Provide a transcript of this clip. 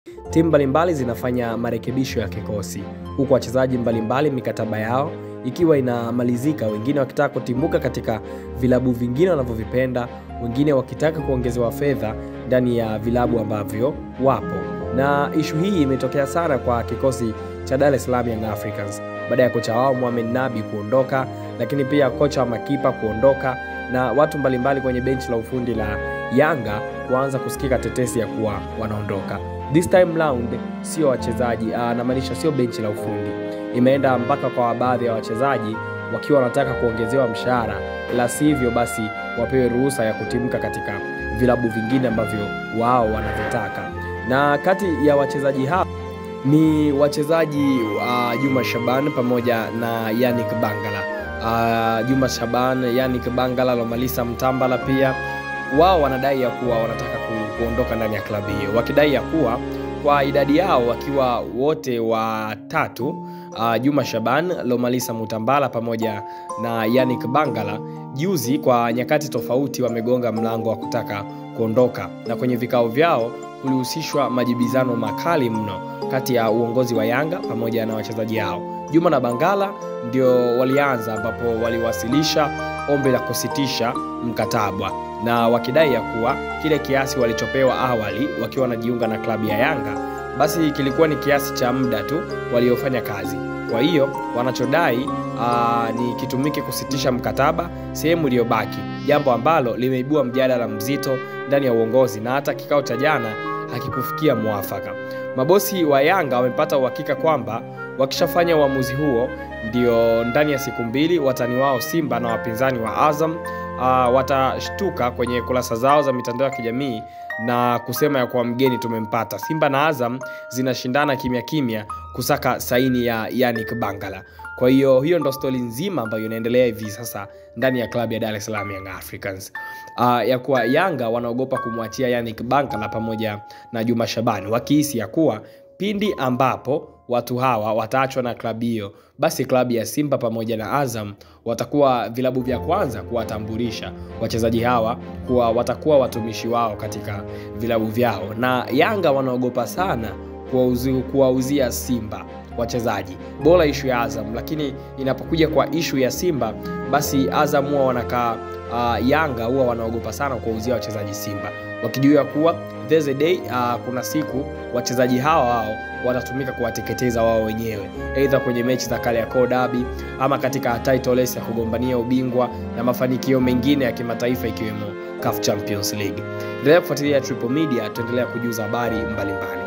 Timu mbalimbali zinafanya marekebisho ya kikosi, huku wachezaji mbalimbali mikataba yao ikiwa inamalizika, wengine wakitaka kutimbuka katika vilabu vingine wanavyovipenda, wengine wakitaka kuongezewa fedha ndani ya vilabu ambavyo wapo. Na ishu hii imetokea sana kwa kikosi cha Dar es Salaam Young Africans baada ya kocha wao Mohamed Nabi kuondoka, lakini pia kocha wa makipa kuondoka na watu mbalimbali kwenye benchi la ufundi la Yanga kuanza kusikika tetesi ya kuwa wanaondoka. This time round sio wachezaji, namaanisha sio benchi la ufundi, imeenda mpaka kwa baadhi ya wachezaji wakiwa wanataka kuongezewa mshahara, la sivyo basi wapewe ruhusa ya kutimka katika vilabu vingine ambavyo wao wanavitaka. Na kati ya wachezaji hao ni wachezaji uh, Juma Shaban pamoja na Yannick Bangala. Uh, Juma Shaban, Yannick Bangala, Lomalisa Mtambala pia wao wanadai ya kuwa wanataka ku, kuondoka ndani ya klabu hiyo, wakidai ya kuwa kwa idadi yao wakiwa wote watatu uh, Juma Shaban, Lomalisa Mutambala pamoja na Yannick Bangala, juzi kwa nyakati tofauti wamegonga mlango wa kutaka kuondoka, na kwenye vikao vyao kulihusishwa majibizano makali mno kati ya uongozi wa Yanga pamoja na wachezaji hao. Juma na Bangala ndio walianza, ambapo waliwasilisha ombi la kusitisha mkataba na wakidai ya kuwa kile kiasi walichopewa awali wakiwa wanajiunga na klabu ya Yanga basi kilikuwa ni kiasi cha muda tu waliofanya kazi. Kwa hiyo wanachodai aa, ni kitumike kusitisha mkataba sehemu iliyobaki, jambo ambalo limeibua mjadala mzito ndani ya uongozi na hata kikao cha jana hakikufikia mwafaka. Mabosi wa Yanga wamepata uhakika kwamba wakishafanya uamuzi huo, ndio ndani ya siku mbili watani wao Simba na wapinzani wa Azam uh, watashtuka kwenye kurasa zao za mitandao ya kijamii na kusema ya kuwa mgeni tumempata. Simba na Azam zinashindana kimya kimya kusaka saini ya Yannick Bangala. Kwa hiyo hiyo ndo stori nzima ambayo inaendelea hivi sasa ndani ya klabu ya Dar es Salaam Young Africans. Uh, ya kuwa Yanga wanaogopa kumwachia Yannick Bangala pamoja na Juma Shabani wakihisi ya kuwa pindi ambapo watu hawa wataachwa na klabu hiyo, basi klabu ya Simba pamoja na Azam watakuwa vilabu vya kwanza kuwatambulisha wachezaji hawa kuwa watakuwa watumishi wao katika vilabu vyao, na Yanga wanaogopa sana kuwauzia Simba wachezaji bora ishu ya Azam, lakini inapokuja kwa ishu ya Simba basi Azam huwa wanakaa uh, Yanga huwa wanaogopa sana kuwauzia wachezaji Simba wakijua kuwa there's a day uh, kuna siku wachezaji hawa wao watatumika kuwateketeza wao wenyewe, aidha kwenye mechi za Kariakoo Derby ama katika title race ya kugombania ubingwa na mafanikio mengine ya kimataifa ikiwemo CAF Champions League. Endelea kufuatilia Triple Media, tuendelea kujuza habari mbalimbali.